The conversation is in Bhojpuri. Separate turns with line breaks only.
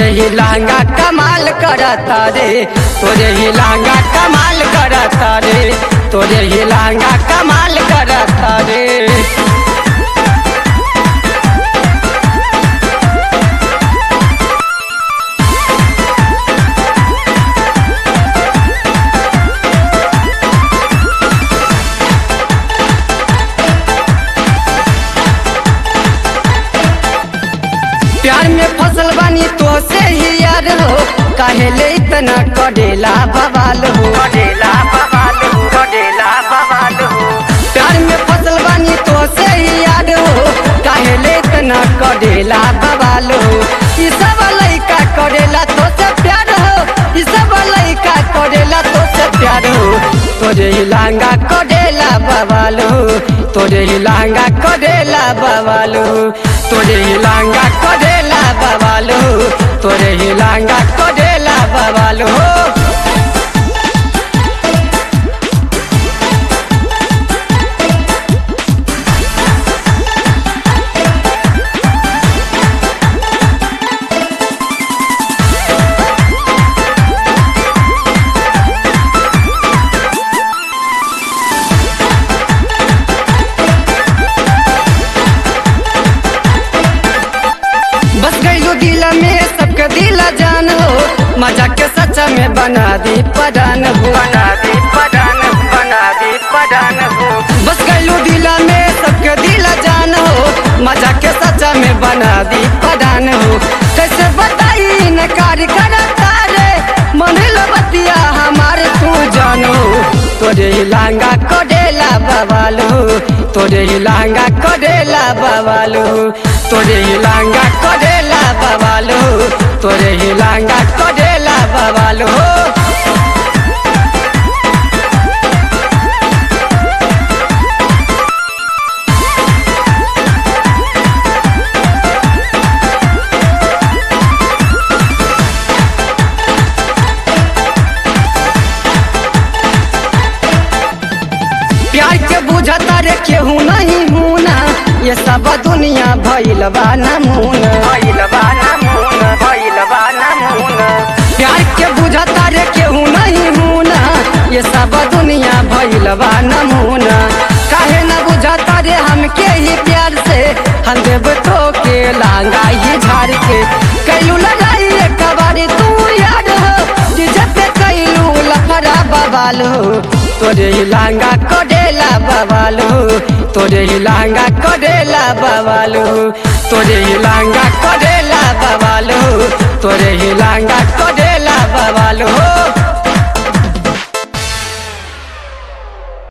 तोरे ही लहंगा कमाल करता रे तोरे ही लहंगा कमाल करता रे तोरे ही लहंगा कमाल करता रे प्यार में फसल बानी तो से ही यार हो काहे ले इतना कडेला बवाल हो कडेला बवाल हो कडेला बवाल हो प्यार में फसल बानी तो से ही यार हो काहे ले इतना कडेला बवाल हो ई सब लइका करेला तो से प्यार हो ई सब लइका करेला तो से प्यार हो तोरे ही लहंगा कडेला बवाल हो तोरे ही लहंगा कडेला बवाल हो तोरे ही लहंगा कडेला बवाल हो तोरे ही लहंगा कडेला बवाल हो बस गईलो दिल में सबके दिल जान हो मजा के सच्चा में बना दी पदान हो बना दी पदान बना दी पदान हो बस गईलो दिल में सबके दिल जान हो मजा के सच्चा में बना दी पदान हो कैसे बताई नकार करता रे मन बतिया हमारे तू जानो तोरे ही लहंगा कडेला बवालो तोरे ही लहंगा कडेला बवालो तोरे ही लहंगा कडेला बवालो तोरे ही लहंगा कडेला बवालो प्यार के बुझता रे केहू नहीं हूना ये सब दुनिया भइल बा नमूना भइल बा नमूना भइल बा नमूना प्यार के बुझता रे केहू नहीं हूना ये सब दुनिया भइल बा नमूना काहे न बुझता रे हमके ही प्यार से हम देव तो के लांगा ही झाड़ के कैलू लगाई एक बारी तू याद हो जिजत कैलू लफड़ा बवालो तोरे ही लहंगा कडेला बवालो तोरे ही लहंगा कडेला बवालो तोरे ही लहंगा कडेला बवालो तोरे ही लहंगा कडेला बवालो